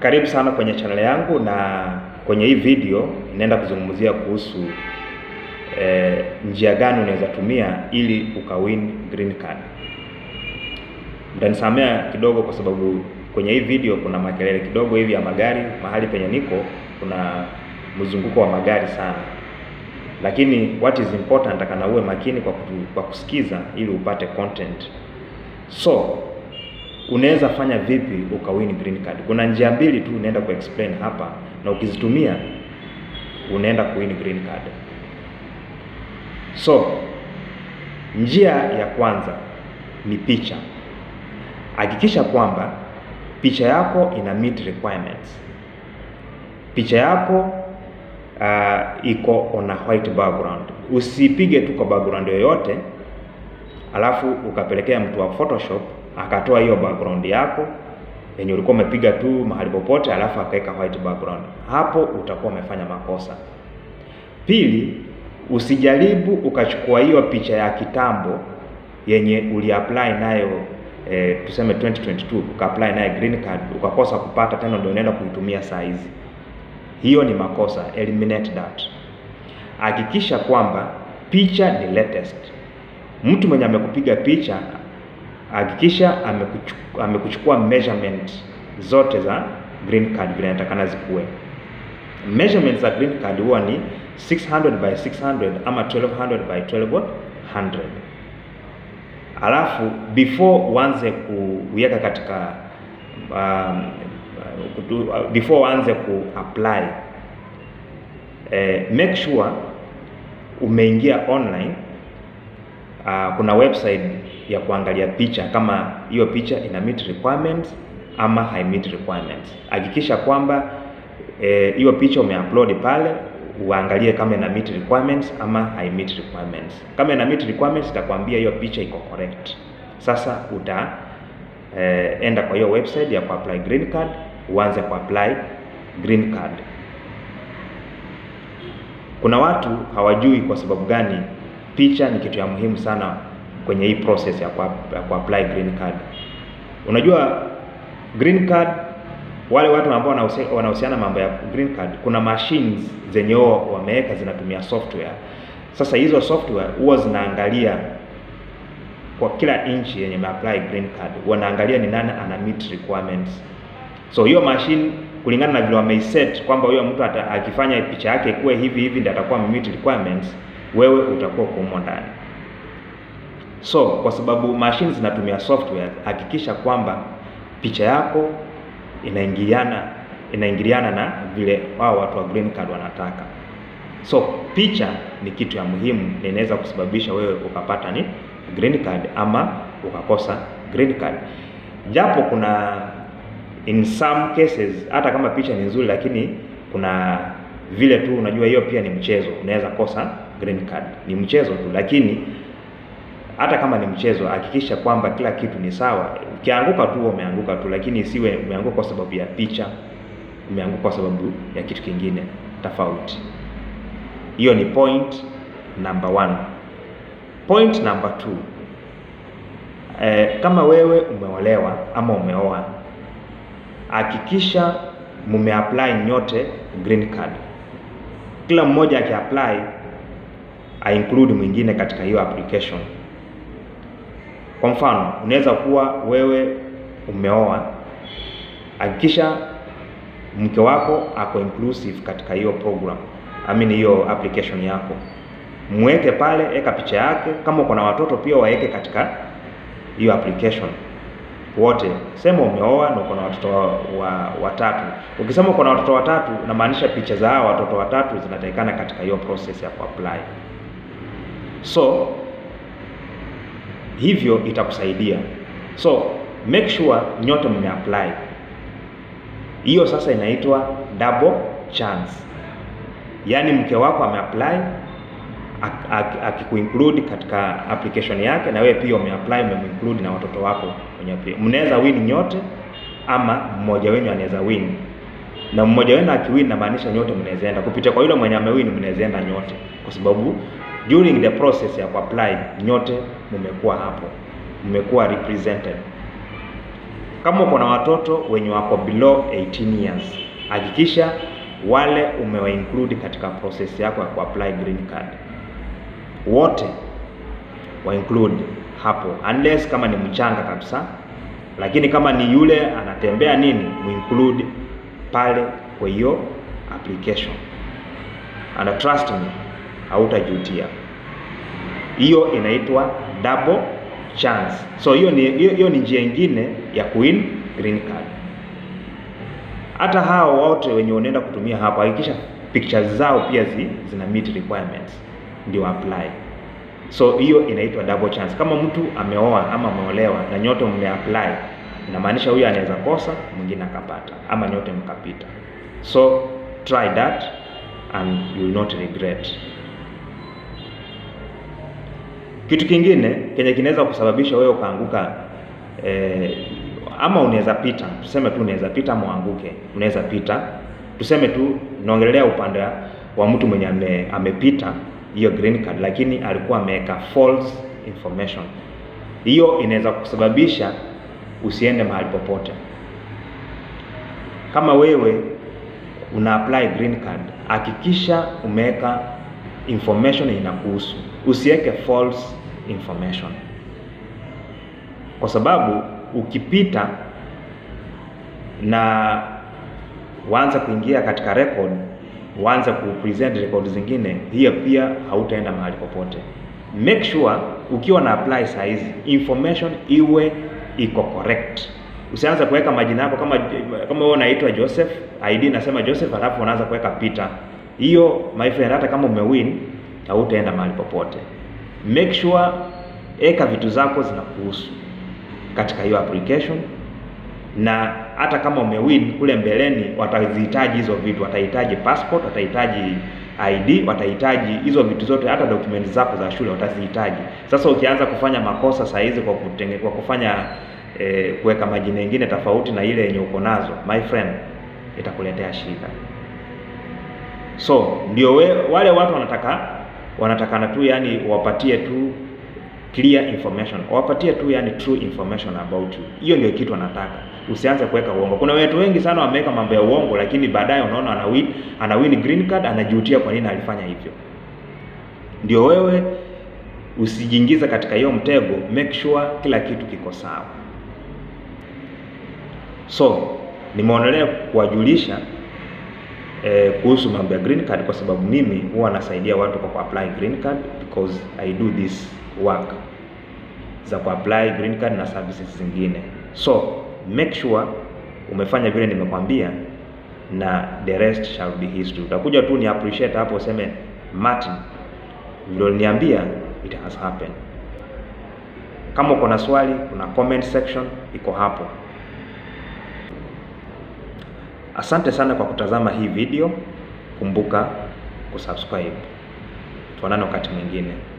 Karibu sana kwenye channel yangu, na kwenye hii video inaenda kuzungumzia kuhusu eh, njia gani unaweza tumia ili ukawin green card. Mtanisamea kidogo kwa sababu kwenye hii video kuna makelele kidogo hivi ya magari. Mahali penye niko kuna mzunguko wa magari sana, lakini what is important, nataka uwe makini kwa, kutu, kwa kusikiza ili upate content. So unaweza fanya vipi ukawin green card? Kuna njia mbili tu unaenda ku explain hapa, na ukizitumia unaenda kuwin green card. So njia ya kwanza ni picha. Hakikisha kwamba picha yako ina meet requirements. Picha yako uh, iko on a white background. Usipige tu kwa background yoyote alafu ukapelekea mtu wa Photoshop akatoa hiyo background yako yenye ulikuwa umepiga tu mahali popote, alafu akaweka white background. Hapo utakuwa umefanya makosa. Pili, usijaribu ukachukua hiyo picha ya kitambo yenye uliapply nayo eh, tuseme 2022 ukaapply nayo green card ukakosa kupata tena, ndio unaenda kuitumia saa hizi. Hiyo ni makosa, eliminate that. Hakikisha kwamba picha ni latest. Mtu mwenye amekupiga picha hakikisha amekuchukua, amekuchukua measurement zote za green card vile inatakana zikuwe. Measurements za green card huwa ni 600 by 600 ama 1200 by 1200. Alafu before uanze kuweka katika um, before uanze ku apply eh, make sure umeingia online. Uh, kuna website ya kuangalia picha kama hiyo picha ina meet requirements ama hai meet requirements. Hakikisha kwamba hiyo eh, picha umeupload pale, uangalie kama ina meet requirements ama hai meet requirements. Kama ina meet requirements itakwambia hiyo picha iko correct. Sasa uta eh, enda kwa hiyo website ya kuapply green card, uanze kuapply green card. Kuna watu hawajui kwa sababu gani picha ni kitu ya muhimu sana kwenye hii process ya kuapply green card. Unajua green card, wale watu ambao wanahusiana mambo ya green card, kuna machines zenye wao wameweka zinatumia software. Sasa hizo software huwa zinaangalia kwa kila nchi yenye apply green card, wanaangalia ni nani ana meet requirements. So hiyo machine kulingana na vile wameiset kwamba huyo mtu akifanya picha yake kuwe hivi hivi ndio atakuwa meet requirements, wewe utakuwa kumo ndani. So kwa sababu machine zinatumia software, hakikisha kwamba picha yako inaingiliana inaingiliana na vile wao watu wa green card wanataka. So picha ni kitu ya muhimu na inaweza kusababisha wewe ukapata ni green card ama ukakosa green card, japo kuna in some cases hata kama picha ni nzuri, lakini kuna vile tu, unajua hiyo pia ni mchezo, unaweza kosa green card. Ni mchezo tu, lakini hata kama ni mchezo, hakikisha kwamba kila kitu ni sawa. Ukianguka tu umeanguka tu, lakini isiwe umeanguka kwa sababu ya picha, umeanguka kwa sababu ya kitu kingine tofauti. Hiyo ni point number one. Point number two, eh, kama wewe umeolewa ama umeoa, hakikisha mumeapply nyote green card. Kila mmoja akiapply a include mwingine katika hiyo application. Kwa mfano, unaweza kuwa wewe umeoa, hakikisha mke wako ako inclusive katika hiyo program, I mean hiyo application yako, mweke pale, weka picha yake. Kama uko na watoto pia waweke katika hiyo application wote. Sema umeoa na uko na watoto wa watatu. Ukisema uko na watoto watatu, inamaanisha picha za hao watoto watatu zinatakikana katika hiyo process ya kuapply. So hivyo itakusaidia. So make sure nyote mmeapply. Hiyo sasa inaitwa double chance, yaani mke wako ameapply akikuinclude katika application yake, na wewe pia umeapply umeminclude na watoto wako kwenye, mnaweza win nyote, ama mmoja wenu anaweza win, na mmoja wenu akiwin, namaanisha nyote mnaweza enda kupitia kwa yule mwenye amewin, mnaweza enda nyote, kwa sababu during the process ya kuapply nyote mmekuwa hapo, mmekuwa represented. Kama uko na watoto wenye wako below 18 years, hakikisha wale umewa include katika process yako ya kuapply green card, wote wa include hapo, unless kama ni mchanga kabisa, lakini kama ni yule anatembea nini, mu include pale kwa hiyo application, and trust me, hautajutia. Hiyo inaitwa double chance. So hiyo ni hiyo ni njia nyingine ya kuwin green card. Hata hao wote wenye unaenda kutumia hapo, hakikisha pictures zao pia zi, zina meet requirements ndio apply. So hiyo inaitwa double chance. Kama mtu ameoa ama ameolewa na nyote mmeapply, inamaanisha huyu anaweza kosa, mwingine akapata, ama nyote mkapita. So try that and you will not regret. Kitu kingine kenye kinaweza kusababisha wewe ukaanguka eh, ama unaweza pita, tuseme tu unaweza pita ama uanguke, unaweza pita, tuseme tu naongelea upande wa mtu mwenye ame, amepita hiyo green card, lakini alikuwa ameweka false information. Hiyo inaweza kusababisha usiende mahali popote. Kama wewe una apply green card, hakikisha umeweka information inakuhusu, usiweke false information, kwa sababu ukipita na uanze kuingia katika record, uanze kupresent record zingine, hiyo pia hautaenda mahali popote. Make sure ukiwa na apply size information iwe iko correct. Usianze kuweka majina yako kama kama wewe unaitwa Joseph, ID nasema Joseph, alafu unaanza kuweka Peter. Hiyo my friend, hata kama umewin hautaenda mahali popote. Make sure eka vitu zako zinakuhusu katika hiyo application, na hata kama umewin kule mbeleni, watazihitaji hizo vitu, watahitaji passport, watahitaji ID, watahitaji hizo vitu zote, hata dokumenti zako za shule watazihitaji. Sasa ukianza kufanya makosa saa hizi kwa kutenge, kwa kufanya eh, kuweka majina mengine tofauti na ile yenye uko nazo, my friend, itakuletea shida. So ndio we, wale watu wanataka wanatakana tu yani wapatie tu clear information, wapatie tu yani true information about you. Hiyo ndio kitu wanataka. Usianze kuweka uongo. Kuna watu wengi sana wameweka mambo ya uongo, lakini baadaye unaona ana win, ana win green card, anajutia kwa nini alifanya hivyo. Ndio wewe usijiingize katika hiyo mtego, make sure kila kitu kiko sawa. So nimeonelea kuwajulisha eh, kuhusu mambo ya green card kwa sababu mimi huwa nasaidia watu kwa kuapply green card because I do this work za kuapply green card na services zingine. So make sure umefanya vile nimekwambia, na the rest shall be history. Utakuja tu ni appreciate hapo useme Martin, vile uliniambia it has happened. Kama uko na swali, kuna comment section iko hapo. Asante sana kwa kutazama hii video. Kumbuka kusubscribe. Tuonane wakati mwingine.